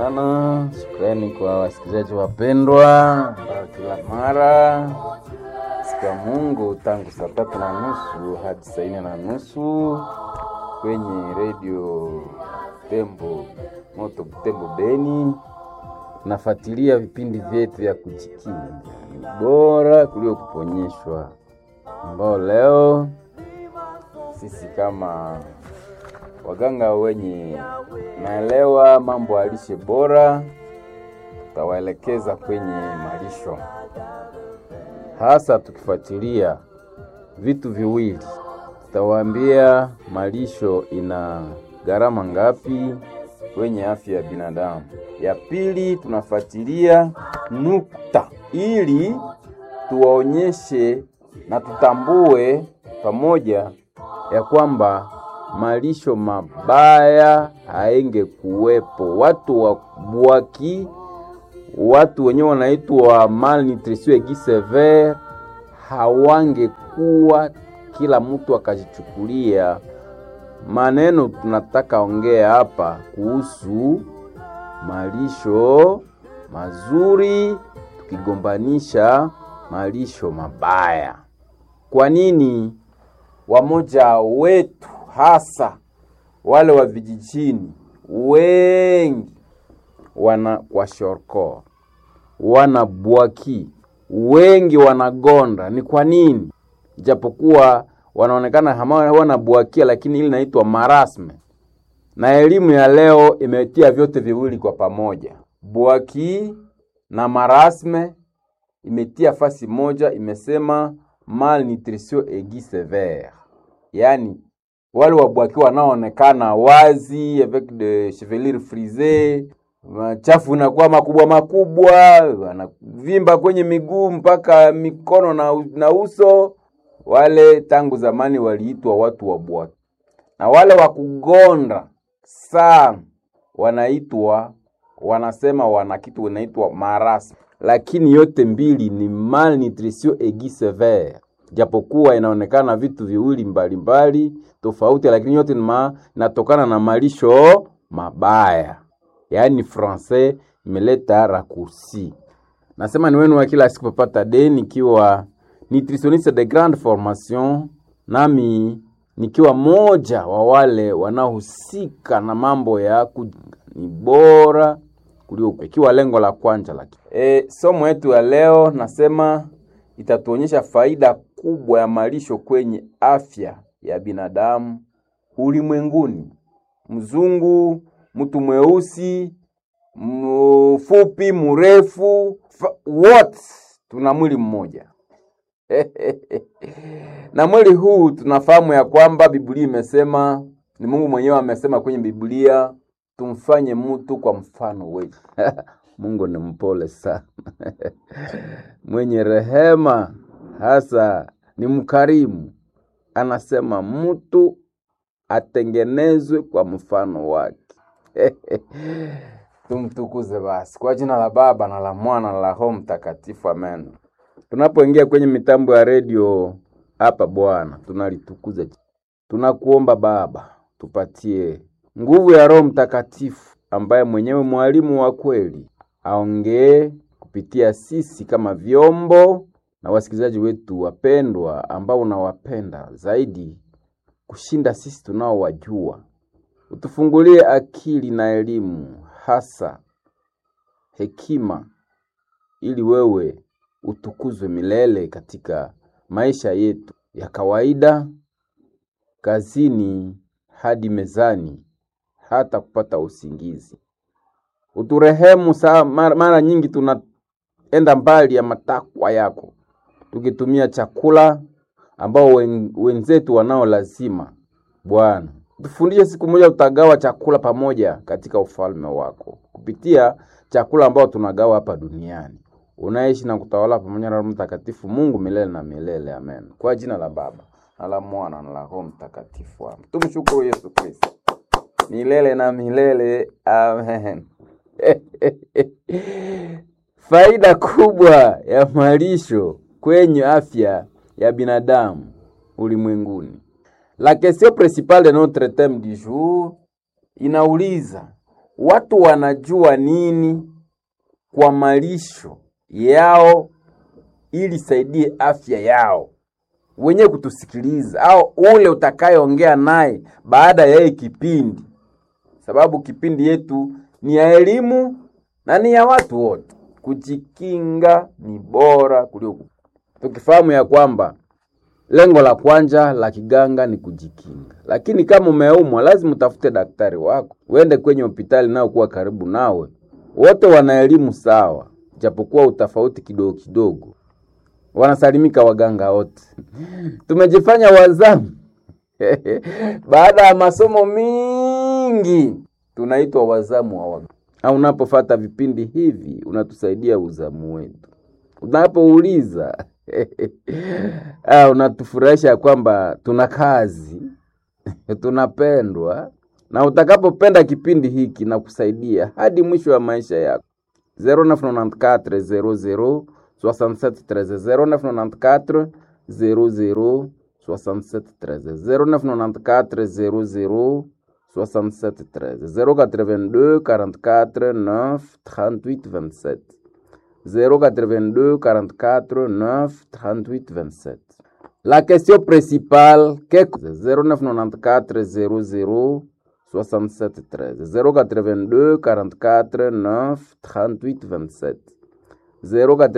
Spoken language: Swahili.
sana. Shukrani kwa wasikilizaji wapendwa ambao kila mara siku ya Mungu tangu saa tatu na nusu hadi saa nne na nusu kwenye redio Tembo Moto Butembo Beni nafuatilia vipindi vyetu vya kujikinga ni bora kuliko kuponyeshwa, ambao leo sisi kama waganga wenye naelewa mambo ya lishe bora tutawaelekeza kwenye malisho, hasa tukifuatilia vitu viwili. Tutawaambia malisho ina gharama ngapi kwenye afya ya binadamu. Ya pili, tunafuatilia nukta ili tuwaonyeshe na tutambue pamoja ya kwamba malisho mabaya haenge kuwepo. Watu wa bwaki, watu wenyewe wanaitwa malnutrition aiguë sévère hawangekuwa kila mtu akajichukulia maneno. Tunataka ongea hapa kuhusu malisho mazuri tukigombanisha malisho mabaya. Kwa nini wamoja wetu hasa wale wa vijijini wengi wana kwashorkor wana bwaki wengi wanagonda? Ni kwa nini? Japokuwa wanaonekana hawana bwakia, lakini ili naitwa marasme, na elimu ya leo imetia vyote viwili kwa pamoja, bwaki na marasme imetia fasi moja, imesema malnutrition aiguë sévère, yaani wale wabwaki wanaoonekana wazi avec de chevelure frisée, machafu inakuwa makubwa makubwa, wanavimba kwenye miguu mpaka mikono na, na uso. Wale tangu zamani waliitwa watu wa bwaki, na wale wa kugonda sana wanaitwa wanasema wana kitu wanaitwa marasi, lakini yote mbili ni malnutrition aiguë sévère japokuwa inaonekana vitu viwili mbalimbali mbali, tofauti, lakini yote inatokana na malisho mabaya. Yaani francais imeleta raccourci. Nasema ni wenu wa kila siku papata de nikiwa nutritionniste de grande formation, nami nikiwa moja wa wale wanaohusika na mambo ya ni bora kuliko, ikiwa lengo la kwanza la e, somo yetu ya leo nasema itatuonyesha faida kubwa ya malisho kwenye afya ya binadamu ulimwenguni. Mzungu, mtu mweusi, mfupi, mrefu, wote tuna mwili mmoja na mwili huu tunafahamu ya kwamba Biblia imesema, ni Mungu mwenyewe amesema kwenye Biblia, tumfanye mtu kwa mfano wetu. Mungu ni mpole sana mwenye rehema, hasa ni mkarimu. Anasema mtu atengenezwe kwa mfano wake. Tumtukuze basi kwa jina la Baba na la Mwana na la Roho Mtakatifu, amen. Tunapoingia kwenye mitambo ya redio hapa, Bwana tunalitukuza, tunakuomba Baba, tupatie nguvu ya Roho Mtakatifu ambaye mwenyewe mwalimu wa kweli aongee kupitia sisi kama vyombo na wasikilizaji wetu wapendwa, ambao unawapenda zaidi kushinda sisi tunaowajua. Utufungulie akili na elimu, hasa hekima, ili wewe utukuzwe milele katika maisha yetu ya kawaida, kazini hadi mezani, hata kupata usingizi. Uturehemu saa mara, mara nyingi tunaenda mbali ya matakwa yako, tukitumia chakula ambao wen, wenzetu wanao lazima. Bwana, tufundishe siku moja tutagawa chakula pamoja katika ufalme wako kupitia chakula ambao tunagawa hapa duniani. Unaishi na kutawala pamoja na Roho Mtakatifu, Mungu milele na milele, amen. Kwa jina la Baba na la Mwana na la Roho Mtakatifu, amen. Tumshukuru Yesu Kristo milele na milele, amen. Faida kubwa ya malisho kwenye afya ya binadamu ulimwenguni. La question principale de notre theme du jour inauliza watu wanajua nini kwa malisho yao ili saidie afya yao wenye kutusikiliza au ule utakayeongea naye baada ya hii kipindi, sababu kipindi yetu ni ya elimu na ni ya watu wote. Kujikinga ni bora kuliko tukifahamu ya kwamba lengo la kwanza la kiganga ni kujikinga, lakini kama umeumwa, lazima utafute daktari wako, uende kwenye hospitali nao kuwa karibu nawe. Wote wana elimu sawa, japokuwa utafauti kidogo kidogo. Wanasalimika waganga wote. Tumejifanya wazamu baada ya masomo mingi, tunaitwa wazamu wa waganga. Au unapofata vipindi hivi, unatusaidia uzamu wetu. Unapouliza ah, unatufurahisha kwamba tuna kazi tunapendwa, na utakapopenda kipindi hiki na kusaidia hadi mwisho wa maisha yako. 0994 00 67 13 0994 00 0994 00 67 13 082 44 9 38 27 082 44 9 38 27 La question principale, qu'est 0994 00 67 13 082 44 9 38 27 082